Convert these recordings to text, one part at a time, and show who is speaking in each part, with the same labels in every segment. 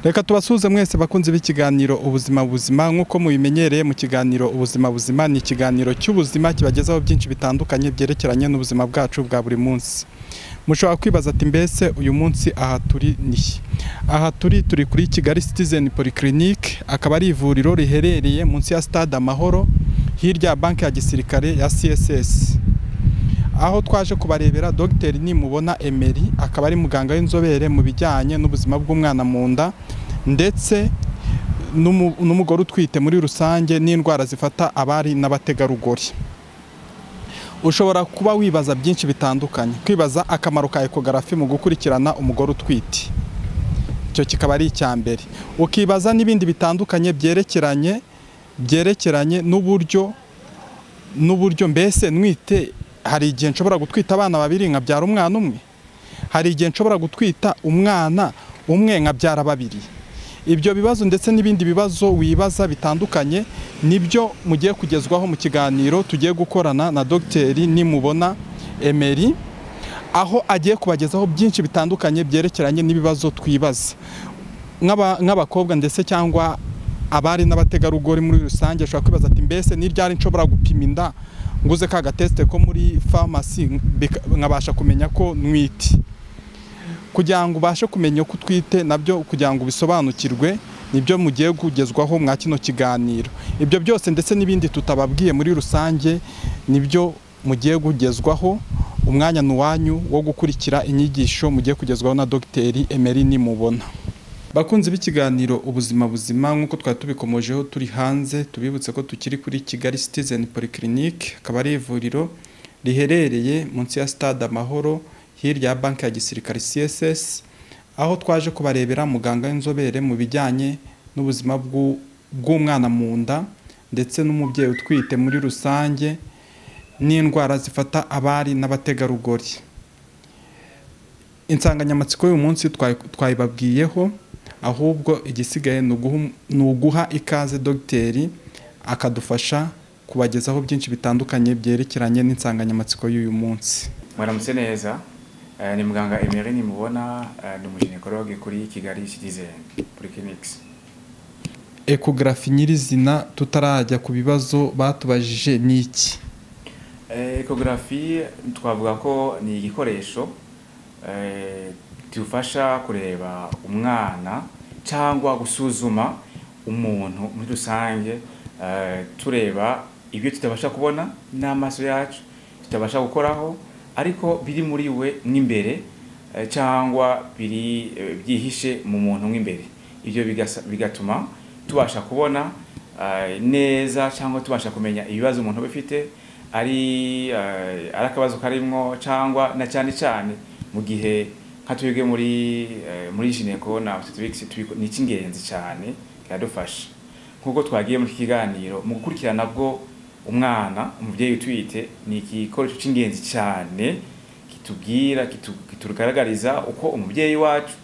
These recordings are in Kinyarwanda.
Speaker 1: reka tubasuhuze mwese bakunzi b'ikiganiro ubuzima buzima nk'uko mubimenyereye mu kiganiro ubuzima buzima ni ikiganiro cy'ubuzima kibagezaho byinshi bitandukanye byerekeranye n'ubuzima bwacu bwa buri munsi mushobora kwibaza ati mbese uyu munsi aha turi ni aha turi turi kuri kigali citizen polyclinique akaba ari ivuriro riherereye munsi ya stade amahoro hirya ya banki ya gisirikare ya css aho twaje kubarebera dogiteri nimubona emeri akaba ari muganga w'inzobere mu bijyanye n'ubuzima bw'umwana mu nda ndetse n'umugore utwite muri rusange n'indwara zifata abari n'abategarugori ushobora kuba wibaza byinshi bitandukanye kwibaza akamaro ka ekogarafi mu gukurikirana umugore utwite icyo kikaba ari icya mbere ukibaza n'ibindi bitandukanye byerekeranye byerekeranye n'uburyo n'uburyo mbese nwite hari igihe nshobora gutwita abana babiri nkabyara umwana umwe hari igihe nshobora gutwita umwana umwe nkabyara babiri ibyo bibazo ndetse n'ibindi bibazo wibaza bitandukanye nibyo mugiye kugezwaho mu kiganiro tugiye gukorana na dogiteri nimubona emeri aho agiye kubagezaho byinshi bitandukanye byerekeranye n'ibibazo twibaza nk'abakobwa ndetse cyangwa abari n'abategarugori muri rusange ushobora kwibaza ati mbese n'iryari nshobora gupima inda nguze ka gatesite ko muri farumasi nkabasha kumenya ko ntwite kugira ngo ubashe kumenya ko utwite nabyo kugira ngo ubisobanukirwe nibyo mugiye kugezwaho mwa kino kiganiro ibyo byose ndetse n'ibindi tutababwiye muri rusange nibyo mugiye kugezwaho umwanya ni uwanyu wo gukurikira inyigisho mugiye kugezwaho na dogiteri emeri nimubona bakunzi b'ikiganiro ubuzima buzima nk'uko twari tubikomojeho turi hanze tubibutse ko tukiri kuri kigali citizen polyclinique akaba ari ivuriro riherereye munsi ya stade amahoro hirya ya banki ya gisirikare css aho twaje kubarebera muganga w'inzobere mu bijyanye n'ubuzima bw'umwana mu nda ndetse n'umubyeyi utwite muri rusange n'indwara zifata abari n'abategarugori insanganyamatsiko y'uyu munsi twayibabwiyeho ahubwo igisigaye ni uguha ikaze dogiteri akadufasha kubagezaho byinshi bitandukanye byerekeranye n'insanganyamatsiko y'uyu munsi
Speaker 2: muramutse neza ni muganga emeri nimubona ni umujenekologe kuri kigali citizen polyclinics
Speaker 1: ekogarafi nyirizina tutarajya ku bibazo batubajije ni iki
Speaker 2: ekogarafi twavuga ko ni igikoresho dufasha kureba umwana cyangwa gusuzuma umuntu muri rusange tureba ibyo tutabasha kubona n'amaso yacu tutabasha gukoraho ariko biri muri we n'imbere cyangwa biri byihishe mu muntu mw'imbere ibyo bigatuma tubasha kubona neza cyangwa tubasha kumenya ibibazo umuntu aba afite ari akabazo karimo cyangwa na cyane cyane mu gihe nka twebwe muri muri jineko na ni icy'ingenzi cyane kiradufasha nk'uko twagiye muri iki kiganiro mu gukurikirana bwo umwana umubyeyi utwite ni igikoresho cy'ingenzi cyane kitubwira kitugaragariza uko umubyeyi wacu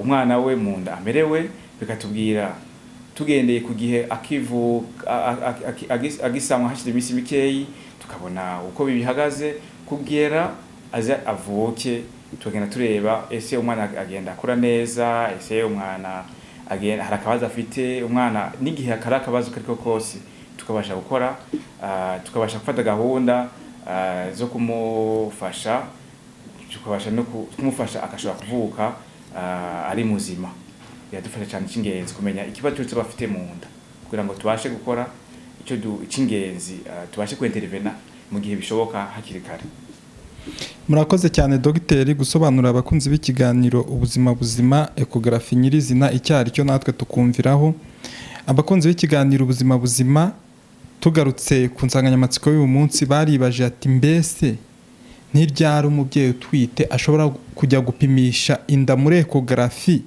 Speaker 2: umwana we mu nda amerewe bikatubwira tugendeye ku gihe akivuka agisanwa hashize iminsi mikeyi tukabona uko bihagaze kubwira aze avuke tugenda tureba ese umwana agenda akura neza ese umwana agenda hari akabazo afite umwana n'igihe hari akabazo kari ko kose tukabasha gukora tukabasha gufata gahunda zo kumufasha tukabasha no kumufasha agashobora kuvuka ari muzima biradufasha cyane icy'ingenzi kumenya ikibazo cyose aba afite mu nda kugira ngo tubashe gukora icyo cy'ingenzi tubashe kwenterevena mu gihe bishoboka hakiri kare
Speaker 1: murakoze cyane dogiteri gusobanurira abakunzi b'ikiganiro ubuzima buzima ekogarafi nyirizina icyo ari cyo natwe tukumviraho abakunzi b'ikiganiro ubuzima buzima tugarutse ku nsanganyamatsiko y'uyu munsi baribaje ati mbese ntiryari umubyeyi utwite ashobora kujya gupimisha inda muri ekogarafi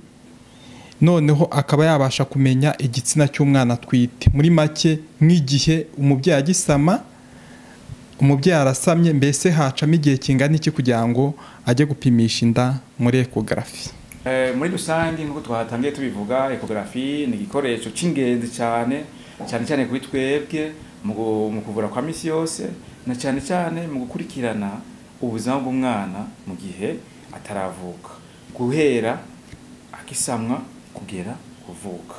Speaker 1: noneho akaba yabasha kumenya igitsina cy'umwana atwite muri make nk'igihe umubyeyi agisama umubyeyi arasamye mbese hacamo igihe kingana iki kugira ngo ajye gupimisha inda muri ekogarafi
Speaker 2: Eh, muri rusange nk'uko twatangiye tubivuga ekogarafi ni igikoresho cy'ingenzi cyane cyane cyane kuri twebwe mu gu- mu kuvura kwa misi yose na cyane cyane mu gukurikirana ubuzima bw'umwana mu gihe ataravuka guhera akisamwa kugera kuvuka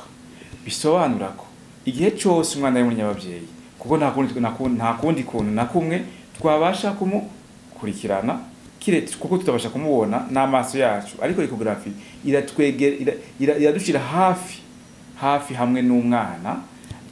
Speaker 2: bisobanura ko igihe cyose umwana ari muri nyababyeyi kuko nta kundi nta kundi- nta kundi kuntu na kumwe twabasha kumukurikirana kire- kuko tutabasha kumubona n'amaso yacu ariko ekogarafi iratwegera ira- ira- iradushyira hafi hafi hamwe n'umwana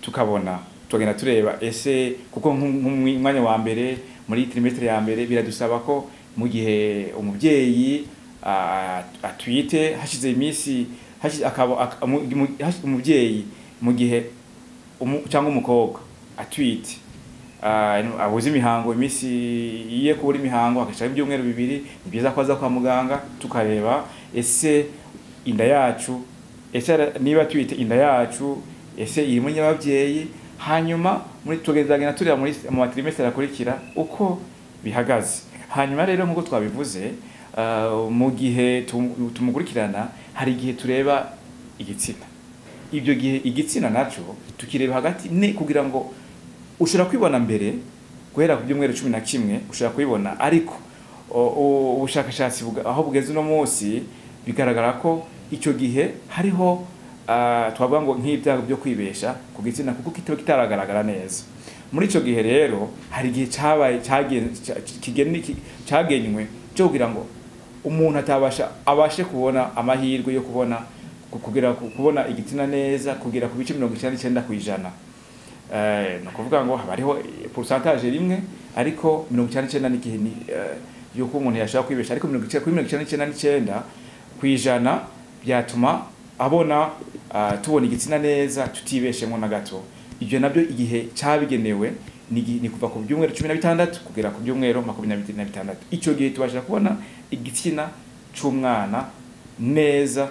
Speaker 2: tukabona tugenda tureba ese kuko nk'um- nk'umwi- umwanya wa mbere muri trimestre ya mbere biradusaba ko mu gihe umubyeyi ah, atwite hashize iminsi hashize- akaba- ak- mu- mu- hashi- umubyeyi mu gihe umu- cyangwa umukobwa atwite ah, ino- abuze imihango iminsi ye kubura imihango agashiraho ibyumweru bibiri ni byiza ko aza kwa muganga tukareba ese inda yacu ese ara- niba twite inda yacu ese iri mu nyababyeyi hanyuma muri tugezagenda tureba muri mu matrimestre akurikira uko bihagaze hanyuma rero nk'uko twabivuze ah, mu gihe tum- tumukurikirana hari igihe tureba igitsina ibyo gihe igitsina nacyo tukireba hagati ne kugira ngo ushobora kwibona mbere guhera ku byumweru cumi na kimwe ushobora kubibona ariko o- o- ubushakashatsi buga- aho bugeze uno munsi bigaragara ko icyo gihe hariho ah, twavuga ngo nk'ibyago byo kwibesha ku gitsina kuko kitaba kitaragaragara neza muri icyo gihe rero hari igihe cyabaye cyagen- cya- kigeni- ki- cyagenywe cyo kugira ngo umuntu atabasha abashe kubona amahirwe yo kubona ku- kugera ku- kubona igitsina neza kugera ku bice mirongo icyenda n'icyenda ku ijana Eh, ni ukuvuga ngo haba hariho eh, pourcentage rimwe ariko mirongo icyenda n'icyenda n'igihe ni, eh, y'uko umuntu yashobora kwibesha ariko mirongo icyenda kuri mirongo icyenda n'icyenda n'icyenda ku ijana byatuma abona ah, tubona igitsina neza tutibeshemo na gato ibyo nabyo igihe cyabigenewe ni igihe- ni kuva ku byumweru cumi na bitandatu kugera ku byumweru makumyabiri na bitandatu icyo gihe tubasha kubona igitsina cy'umwana neza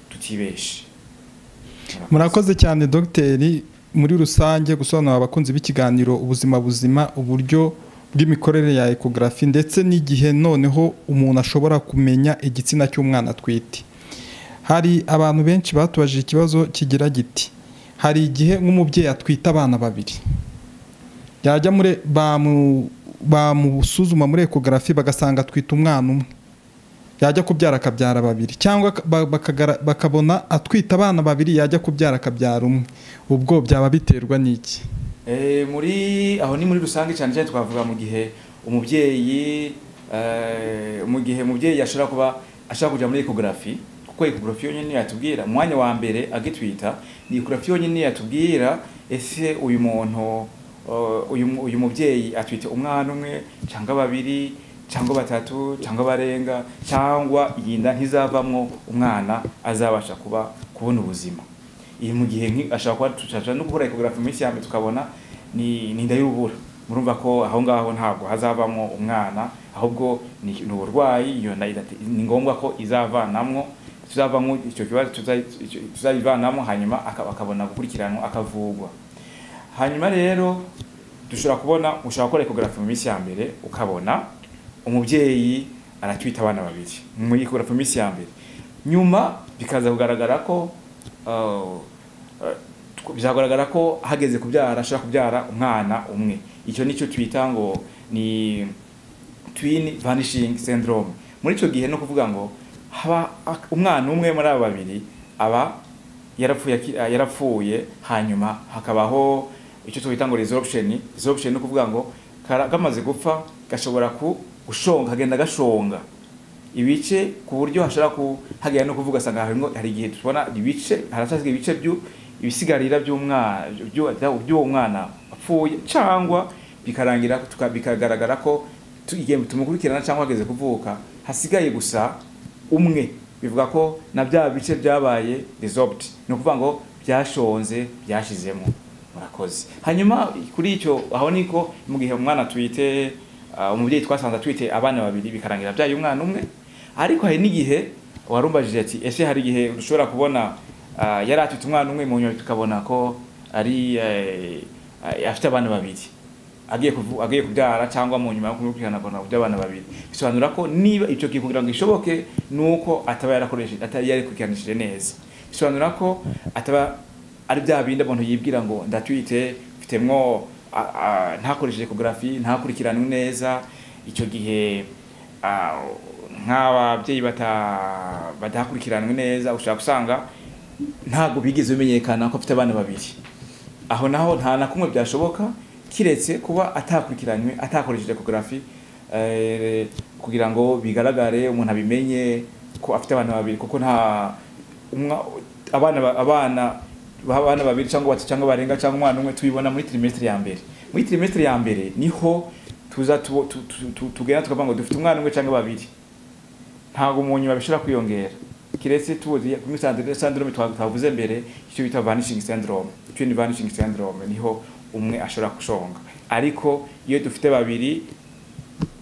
Speaker 2: tutibeshe
Speaker 1: murakoze cyane dogiteri muri rusange gusobanurira abakunzi b'ikiganiro ubuzima buzima uburyo bw'imikorere ya ekogarafi ndetse n'igihe noneho umuntu ashobora kumenya igitsina cy'umwana atwite hari abantu benshi batubajije ikibazo kigira giti hari igihe nk'umubyeyi atwite abana babiri yajya muri bamu- bamusuzuma muri ekogarafi bagasanga atwite umwana umwe yajya kubyara akabyara babiri cyangwa ba- bakagara- bakabona atwite abana babiri yajya kubyara akabyara umwe ubwo byaba biterwa n'iki
Speaker 2: Eh, muri aho ni muri rusange cyane cyane twavuga mu gihe umubyeyi eh, mu gihe umubyeyi ashobora kuba ashobora kujya muri ekogarafi kuko ekogarafi yonyine yatubwira mu mwanya wa mbere agitwita ni ekogarafi yonyine yatubwira ese uyu muntu eh, uyu mu- uyu mubyeyi atwite umwana umwe cyangwa babiri cyangwa batatu cyangwa barenga cyangwa iyi nda ntizavamwo umwana azabasha kuba kubona ubuzima iyi mu gihe nki- ashobora kuba dushaka no gukora ekogarafi mu minsi ya mbere tukabona ni ni inda y'ubura murumva ko aho ngaho ntabwo hazavamo umwana ahubwo ni ni uburwayi iyo nda idate- ni ngombwa ko izavanamwo tuzavamo icyo kibazo tuza- icyo- tuzayivanamo hanyuma aka- akabona gukurikiranwa akavugwa hanyuma rero dushobora kubona ushobora gukora ekogarafi mu minsi ya mbere ukabona umubyeyi aratwita abana babiri muri ekogarafi mu minsi ya mbere nyuma bikaza kugaragara ko uh, uh, bizagaragara ko hageze kubyara ashobora kubyara umwana umwe icyo nicyo twita ngo ni twin vanishing syndrome muri icyo gihe no kuvuga ngo haba ak- umwana umwe muri aba babiri aba yarapfuye aki- ah, yarapfuye hanyuma hakabaho icyo twita ngo resorption resorption no kuvuga ngo kara- kamaze gupfa gashobora ku gushonga kagenda gashonga ibice ku buryo hashobora ku hagera no kuvuga asanga harimo hari igihe tubona ibice haracyasigaye ibice byu ibisigarira by'umwana by'uwo by'uwo mwana apfuye cyangwa bikarangira tuka- bikagaragara ko tu- igihe tumukurikirana cyangwa ageze kuvuka hasigaye gusa umwe bivuga ko na bya bice byabaye resolved ni ukuvuga ngo byashonze byashizemo murakoze hanyuma kuri icyo aho niko mu gihe umwana atwite ah, umubyeyi twasanze atwite abana babiri bikarangira byaye umwana umwe ariko hari n'igihe warumbajije ati ese hari igihe ushobora kubona ah, yari atwite umwana umwe mu nyuma tukabona ko ari eh, afite abana babiri agiye kuvu- agiye kubyara cyangwa mu nyuma yo gukurikirana by'abana babiri bisobanura ko niba icyo gihe kugira ngo gishoboke ni uko ataba yarakoresheje ataba yarikurikiranishije neza bisobanura ko ataba ari bya bindi umuntu yibwira ngo ndatwite mfitemwo a- a- ntakoresheje ekografi ntakurikiranywe neza icyo gihe ah, nk'ababyeyi bata- badahakurikiranwe neza ushobora gusanga ntabwo bigeze bimenyekana ko afite abana babiri aho naho nta na kumwe byashoboka kiretse kuba atakurikiranywe atakoresheje ekografi eh, kugira ngo bigaragare umuntu abimenye ko afite abana babiri kuko nta umwa- abana ba- abana abana babiri cyangwa batatu cyangwa barenga cyangwa umwana umwe tubibona muri trimestre ya mbere muri trimestre ya mbere niho tuza tubo- tu- tu- tu- tugenda tukavuga ngo dufite umwana umwe cyangwa babiri ntabwo umuntu babishobora kwiyongera kiretse tuzi kuri sandrome sandrome twa- twavuze mbere icyo bita vanishing syndrome icyo ni vanishing syndrome niho umwe ashobora gushonga ariko iyo dufite babiri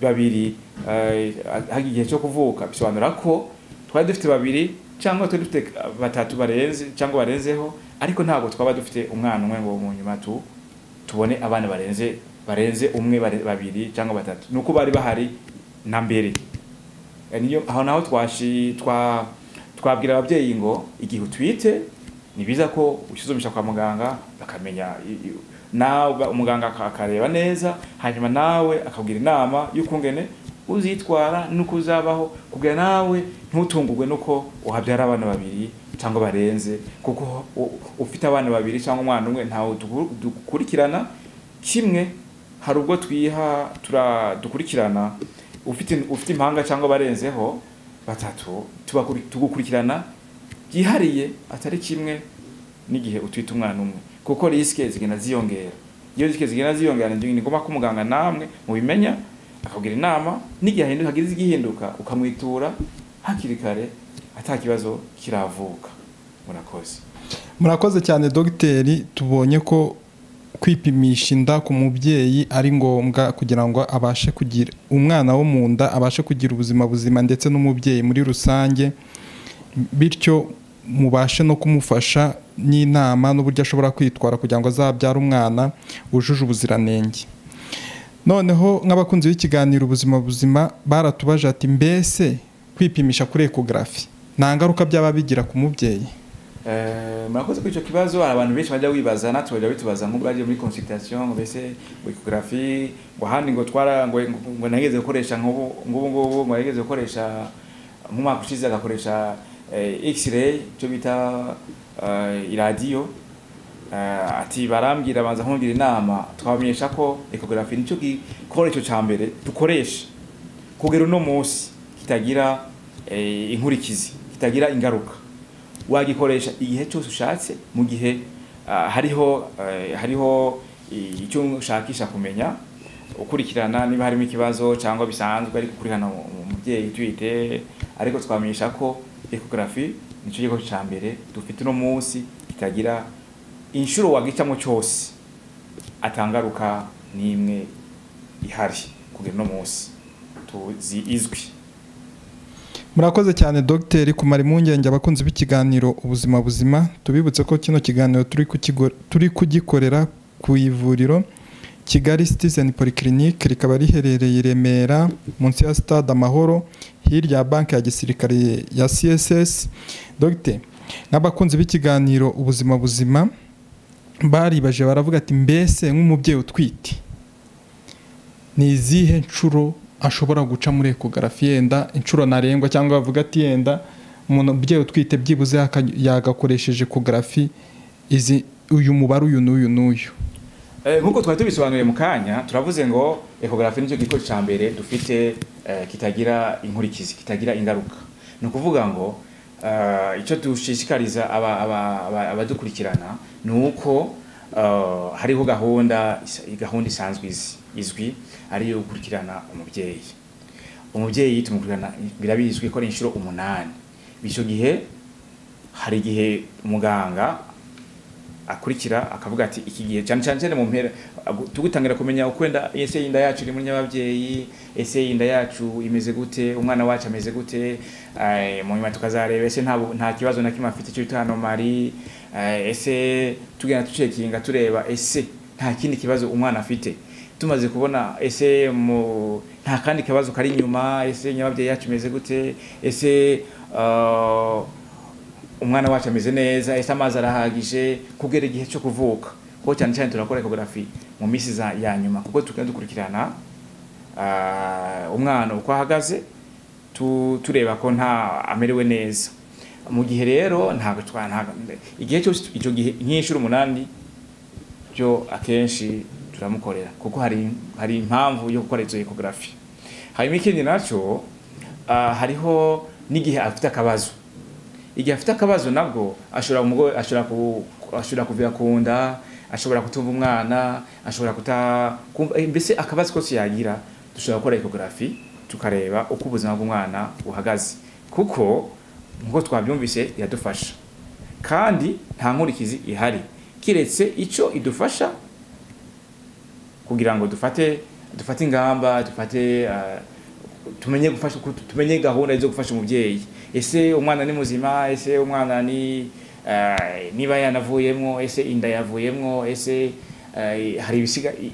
Speaker 2: babiri eh, hagi igihe cyo kuvuka bisobanura ko twari dufite babiri cyangwa twari dufite batatu barenze cyangwa barenzeho ariko ntabwo twaba dufite umwana umwe ngo mu nyuma tu tubone abana barenze barenze umwe bare- babiri cyangwa batatu nuko bari bahari na mbere Eh, niyo aho naho twashi twa twabwira ababyeyi ngo igihe utwite ni biza ko usuzumisha kwa muganga bakamenya i- i- nawe umuganga aka- akareba neza hanyuma nawe akakugira inama y'ukungene uzitwara nuko uzabaho kugira nawe ntutungurwe nuko uhabyara abana babiri cyangwa barenze kuko u- ufite abana babiri cyangwa umwana umwe ntawe duku- dukurikirana kimwe hari ubwo twiha tura dukurikirana ufite ufite impanga cyangwa barenzeho batatu tubakuri- tugukurikirana byihariye atari kimwe n'igihe utwite umwana umwe kuko risike zigenda ziyongera iyo risike zigenda ziyongera ni ngombwa ko umuganga namwe mubimenya akakugira inama n'igihe hahinduka hagize igihinduka ukamwitura hakiri kare ata kibazo kiravuka murakoze
Speaker 1: murakoze cyane dogiteri tubonye ko kwipimisha inda ku mubyeyi ari ngombwa kugira ngo abashe kugira umwana wo mu nda abashe kugira ubuzima buzima ndetse n'umubyeyi muri rusange bityo mubashe no kumufasha n'inama n'uburyo ashobora kwitwara kugira ngo azabyare umwana wujuje ubuziranenge noneho nk'abakunzi b'ikiganiro ubuzima buzima baratubaje ati mbese kwipimisha kuri ekogarafi nta ngaruka byaba bigira ku mubyeyi
Speaker 2: Eh, murakoze kuri icyo kibazo hari abantu benshi bajya bibaza natwe bajya bitubaza nk'ubu bagiye muri consultation ngo mbese ngo ecography ngo ahandi ngo twara ngo ngo nageze gukoresha nk'ubu ngubu ngubu ngo nageze gukoresha nk'umwaka ushize agakoresha eh, x-ray icyo bita eh, iradiyo Eh, ati barambwira banza kumbwira inama twabamenyesha ko ecography nicyo gikoresho cya mbere dukoresha kugera uno munsi kitagira eh, inkurikizi kitagira ingaruka wagikoresha igihe cyose ushatse mu gihe ah, hariho eh, hariho i- icyo ushakisha kumenya ukurikirana niba harimo ikibazo cyangwa bisanzwe ariko ukurikirana mu- mu- umubyeyi utwite ariko twamenyesha ko ecography nicyo gikorwa cya mbere dufite uno munsi kitagira inshuro wagicamo cyose atangaruka n'imwe ihari kugera uno munsi tuzi izwi
Speaker 1: murakoze cyane dogiteri kumara impungenge abakunzi b'ikiganiro ubuzima buzima tubibutse ko kino kiganiro turi kukigo- turi kugikorera ku ivuriro kigali citizen polyclinic rikaba riherereye i remera munsi ya stade amahoro hirya ya banki ya gisirikare ya css dogiteri n'abakunzi b'ikiganiro ubuzima buzima baribaje baravuga ati mbese nk'umubyeyi utwite ni izihe nshuro ashobora guca muri ekogarafi yenda inshuro ntarengwa cyangwa bavuga ati yenda umuntu umubyeyi utwite byibuze yaka- yagakoresheje ekogarafi izi uyu mubare uyu n'uyu n'uyu
Speaker 2: Eh, nk'uko twari tubisobanuriye mu kanya turavuze ngo ekogarafi nicyo gikoresho cya mbere dufite eh, kitagira inkurikizi kitagira ingaruka ni ukuvuga ngo eh, icyo dushishikariza aba- aba- aba- abadukurikirana ni uko eh, hariho gahunda isa- gahunda isanzwe izi- izwi ari iyo gukurikirana umubyeyi umubyeyi tumukurikirana birabizwi ko ari inshuro umunani icyo gihe hari igihe muganga akurikira akavuga ati iki gihe cyane cyane cyane mu mpera agu- tugutangira kumenya uko wenda ese inda yacu iri muri nyababyeyi ese inda yacu imeze gute umwana wacu ameze gute eh, mu nyuma tukazareba ese nta bu- nta kibazo na kimwe afite cyo bita anomali eh, ese tugenda ducekinga tureba ese nta kindi kibazo umwana afite tumaze kubona ese mu nta kandi kibazo kari inyuma ese nyababyeyi yacu imeze gute ese ah, umwana wacu ameze neza ese amazi arahagije kugera igihe cyo kuvuka kuko cyane cyane turakora ecography mu minsi za- ya nyuma kuko tugenda dukurikirana ah, umwana uko ahagaze tu- tureba ko nta amerewe neza mu gihe rero ntabwo twa ntabwo- igihe cyose icyo gihe nk'inshuro umunani byo akenshi turamukorera kuko hari hari impamvu yo gukora izo ecography hanyuma ikindi nacyo ah, hariho n'igihe afite akabazo igihe afite akabazo nabwo ashobora umugo ashobora ku ashobora kuvira ku nda ashobora kutumva umwana ashobora kuta kumva- eh, mbese akabazo kose yagira dushobora gukora ecography tukareba uko ubuzima bw'umwana buhagaze kuko nk'uko twabyumvise iradufasha kandi nta nkurikizi ihari kiretse icyo idufasha kugira ngo dufate dufate ingamba dufate ah, tumenye gufasha tumenye gahunda zo gufasha umubyeyi ese umwana ni muzima ese umwana ni eh, niba yanavuyemo ese inda yavuyemo ese eh, hari ibisiga i-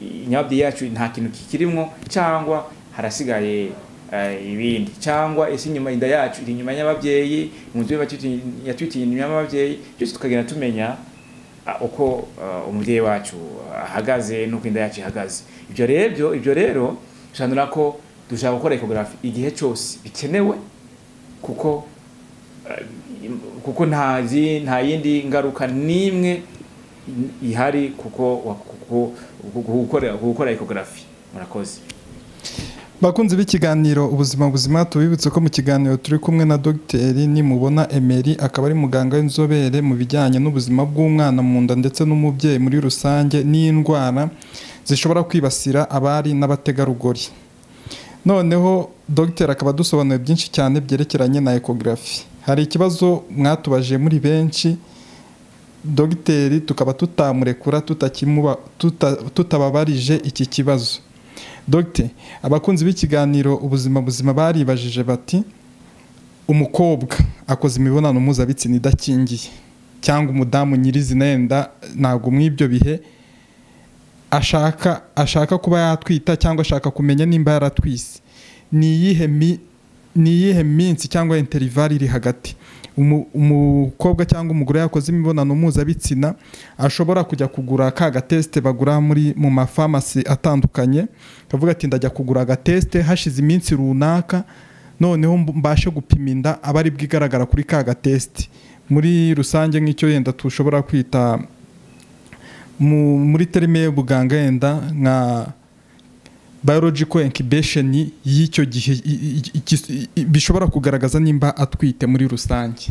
Speaker 2: i- inyababyeyi yacu nta kintu kikirimwo cyangwa harasigaye eh, ibindi cyangwa ese inyuma inda yacu iri inyuma y'ababyeyi umutwe yatwitiye inyuma y'ababyeyi byose tukagenda tumenya ah, uko ah, umubyeyi wacu ahagaze n'uko inda yacu ihagaze ibyo rero ibyo rero bishanura ko dushaka gukora ecography igihe cyose bikenewe kuko eh, kuko nta zi- nta yindi ngaruka n'imwe ihari kuko wa- kuko- kuko- gukora gukora ecography murakoze
Speaker 1: bakunzi b'ikiganiro ubuzima buzima tubibutse ko mu kiganiro turi kumwe na dogiteri nimubona emeri akaba ari muganga w'inzobere mu bijyanye n'ubuzima bw'umwana mu nda ndetse n'umubyeyi muri rusange n'indwara zishobora kwibasira abari n'abategarugori noneho dogiteri akaba adusobanuye byinshi cyane byerekeranye na ekogarafi hari ikibazo mwatubajije muri benshi dogiteri tukaba tutamurekura tutakimuba- tuta- tutababarije iki kibazo dogite abakunzi b'ikiganiro ubuzima buzima baribajije bati umukobwa akoze imibonano mpuzabitsina idakingiye cyangwa umudamu nyirizina yenda ntabwo muri ibyo bihe ashaka ashaka kuba yatwita cyangwa ashaka kumenya nimba yaratwise ni iyihe mi- ni iyihe minsi cyangwa interivari iri hagati Umu- umukobwa cyangwa umugore yakoze imibonano mpuzabitsina ashobora kujya kugura ka gatesite bagura muri mu mafarumasi atandukanye akavuga ati ndajya kugura agatesite hashize iminsi runaka noneho mb- mbashe gupima inda aba ari bwo igaragara kuri ka gatesite muri rusange nk'icyo yenda tushobora kwita mu- muri terime y'ubuganga yenda nka biological incubation y'icyo gihe i- i- i- i- bishobora kugaragaza nimba atwite muri rusange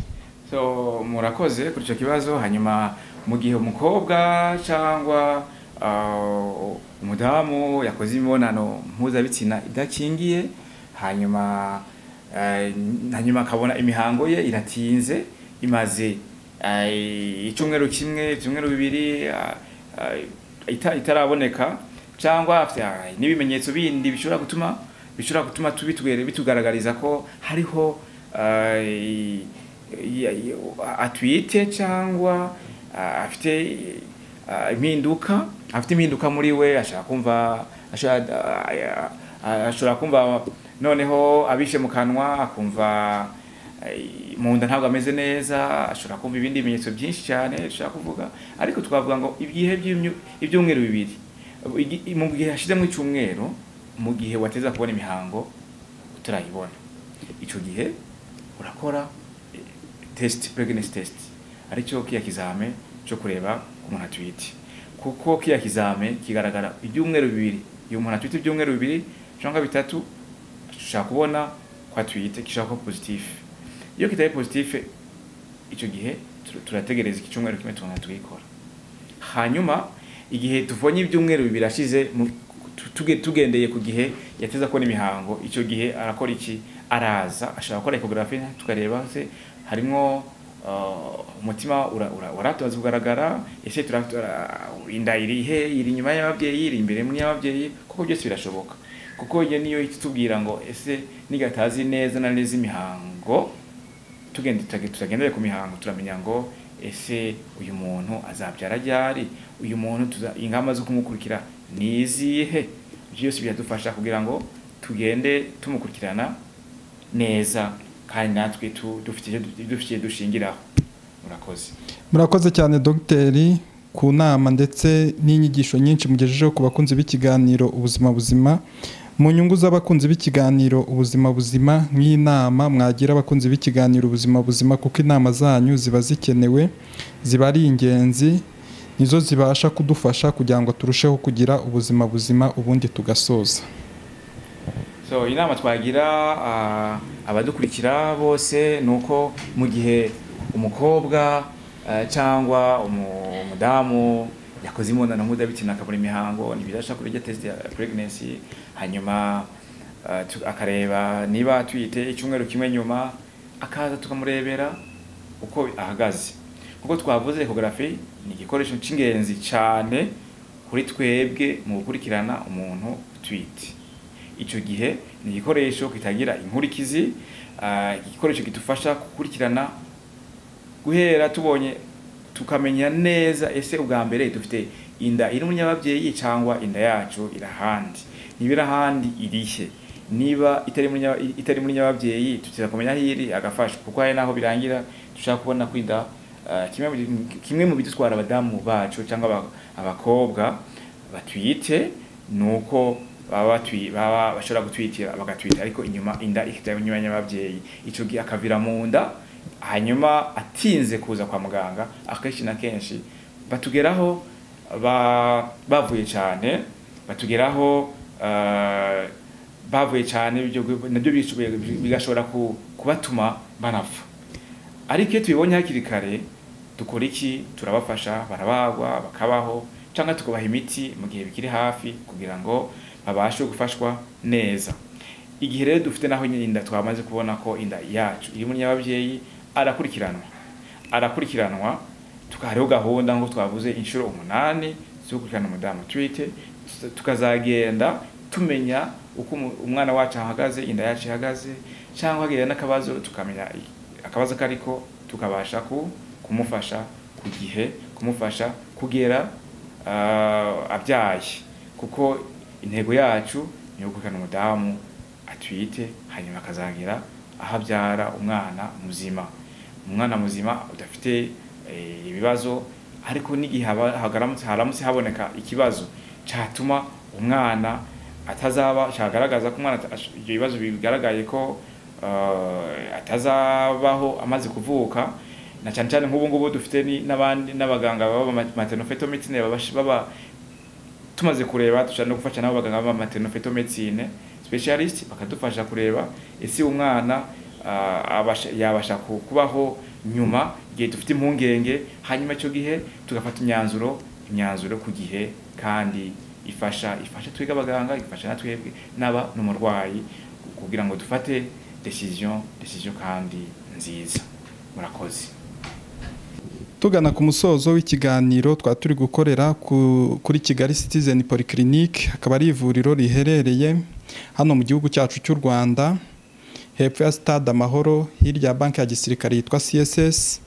Speaker 2: so murakoze kuri icyo kibazo hanyuma mu gihe umukobwa cyangwa ah, umudamu yakoze imibonano mpuzabitsina idakingiye hanyuma eh, hanyuma akabona imihango ye iratinze imaze eh, icyumweru kimwe ibyumweru bibiri ah, ah, ita- itaraboneka cyangwa afite ah, n'ibimenyetso bindi bishobora gutuma bishobora gutuma tubitwere bitugaragariza ko hariho ah, ya- ya- atwite cyangwa ah, afite ah, impinduka afite impinduka muri we ashobora kumva ashobora ah, ya- ah, ashobora kumva noneho abishe mu kanwa akumva eh, mu nda ntabwo ameze neza ashobora kumva ibindi bimenyetso byinshi cyane ashobora kuvuga ariko twavuga ngo ibihe by'imyu- ibyumweru bibiri Igi- mu gihe hashizemo icyumweru mu gihe wateza kubona imihango utarayibona icyo gihe urakora eh, test pregnancy test aricyo kiya kizame cyo kureba ku muntu atwite kuko kiya kizame kigaragara ibyumweru bibiri iyo umuntu atwite ibyumweru bibiri cyangwa bitatu ashobora kubona ko atwite gishobora kuba positif iyo kitari positif icyo gihe tur- turategereza iki cyumweru kimwe tukongera tukikora hanyuma igihe tuvonye ibyumweru birashize mu- tu- tuge- tugendeye ku gihe yateza kubona imihango icyo gihe arakora iki araza ashobora gukora ecography tukareba se harimo uh, umutima ura- ura- uratoza kugaragara ese tura- tura- inda irihe iri inyuma y'ababyeyi iri imbere muri y'ababyeyi kuko byose birashoboka kuko iyo niyo itubwira ngo ese nigatazi neza na neza imihango tugende tutage- tutagendere ku mihango turamenya ngo ese uyu muntu azabyara ryari uyu muntu tuza- ingamba zo kumukurikira ni izihe byose biradufasha kugira ngo tugende tumukurikirana neza kandi natwe tu- dufite icyo du- dufite icyo dushingiraho murakoze
Speaker 1: murakoze cyane dogiteri ku nama ndetse n'inyigisho nyinshi mugejejeho ku bakunzi b'ikiganiro ubuzima buzima mu nyungu z'abakunzi b'ikiganiro ubuzima buzima nk'inama mwagira abakunzi b'ikiganiro ubuzima buzima kuko inama zanyu ziba zikenewe ziba ari ingenzi nizo zibasha kudufasha kugira ngo turusheho kugira ubuzima buzima ubundi tugasoza
Speaker 2: so inama twagira ah, abadukurikira bose ni uko mu gihe umukobwa eh, cyangwa umu- umudamu yakoze imibonano mpuzabitsina akabura imihango ntibidasha kurya test ya pregnancy hanyuma ah, tu- akareba niba tuyite icyumweru kimwe nyuma akaza tukamurebera uko ahagaze kuko twavuze ekogarafi ni igikoresho cy'ingenzi cyane kuri twebwe mu gukurikirana umuntu utwite icyo gihe ni igikoresho kitagira inkurikizi ah, igikoresho kidufasha gukurikirana guhera tubonye tukamenya neza ese ubwa mbere dufite inda iri mu nyababyeyi cyangwa inda yacu irahandi niba irahandi irihe niba itari muri nya- itari muri nyababyeyi tutira kumenya aho iri agafashwa kuko hari n'aho birangira dushaka kubona ko inda ah, kimwe mu- kimwe mu bidutwara abadamu bacu cyangwa aba- abakobwa batwite ni uko baba batwi- baba bashobora gutwitira bagatwita ariko inyuma inda ikajya inyuma y'ababyeyi icyo gihe akavira mu nda hanyuma atinze kuza kwa muganga akenshi na kenshi batugeraho ba- bavuye cyane batugeraho eh, bavuye cyane ibyo nabyo bigashobora ku- kubatuma banapfa ariko iyo tubibonye hakiri kare dukora iki turabafasha barabagwa bakabaho cyangwa tukubaha imiti mu gihe bikiri hafi kugira ngo babashe gufashwa neza igihe rero dufite naho nyine inda twamaze kubona ko inda yacu iri muri nyababyeyi arakurikiranwa arakurikiranwa tukahariho gahunda ngo twavuze inshuro umunani zo gukurikirana umudamu utwite tukazagenda tumenya uko umu- umwana wacu ahagaze inda yacu ihagaze cyangwa hagira n'akabazo tukamenya akabazo kariko tukabasha ku, kumufasha ku gihe kumufasha kugera ah, abyaye kuko intego yacu ni ugukurikirana umudamu atwite hanyuma akazagira aho abyara umwana muzima umwana muzima udafite eh, ibibazo ariko n'igihe haba- hagaramutse- haramutse haboneka ikibazo cyatuma umwana atazaba cyagaragaza ko umwana ata- ibyo bibazo bigaragaye ko eh, atazabaho amaze kuvuka na cyane cyane nk'ubu ngubu dufite ni- n'abandi n'abaganga baba maternofeto medicine baba baba tumaze kureba dushobora no gufasha nabo baganga ba maternofeto medicine specialist bakadufasha kureba ese umwana ah, abasha- yabasha ku- kubaho nyuma igihe dufite impungenge hanyuma icyo gihe tugafata imyanzuro imyanzuro ku gihe kandi ifasha ifasha twebwe abaganga igafasha na twebwe n'aba n'umurwayi kugira ngo dufate decision decision kandi nziza murakoze
Speaker 1: tugana ku musozo w'ikiganiro twari turi gukorera ku- kuri kigali citizen polyclinic akaba ari ivuriro riherereye hano mu gihugu cyacu cy'u rwanda hepfo ya stade amahoro hirya ya banki ya gisirikare yitwa css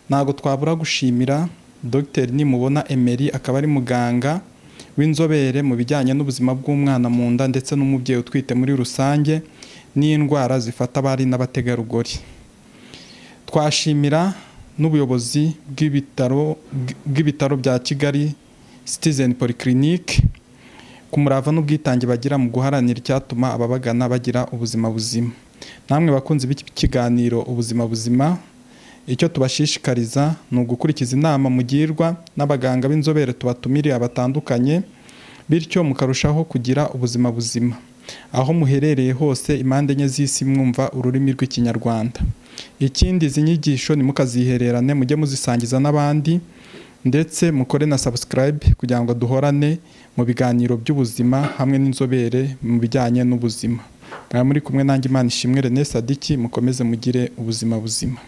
Speaker 1: ntabwo twabura gushimira dr nimubona emery akaba ari muganga w'inzobere mu bijyanye n'ubuzima bw'umwana mu nda ndetse n'umubyeyi utwite muri rusange n'indwara zifata abari n'abategarugori twashimira n'ubuyobozi bw'ibitaro bw'ibitaro bya Kigali Citizen Polyclinic ku murava n'ubwitange bagira mu guharanira icyatuma ababagana bagira ubuzima buzima namwe bakunzi b'ikiganiro ubuzima buzima icyo tubashishikariza ni ugukurikiza inama mugirwa n'abaganga b'inzobere tubatumiriye batandukanye bityo mukarushaho kugira ubuzima buzima aho muherereye hose impande enye z'isi mwumva ururimi rw'ikinyarwanda ikindi izi nyigisho ntimukazihererane mujye muzisangiza n'abandi ndetse mukore na subscribe kugira ngo duhorane mu biganiro by'ubuzima hamwe n'inzobere mu bijyanye n'ubuzima mwaba muri kumwe nanjye imana ishimwe René Sadiki mukomeze mugire ubuzima buzima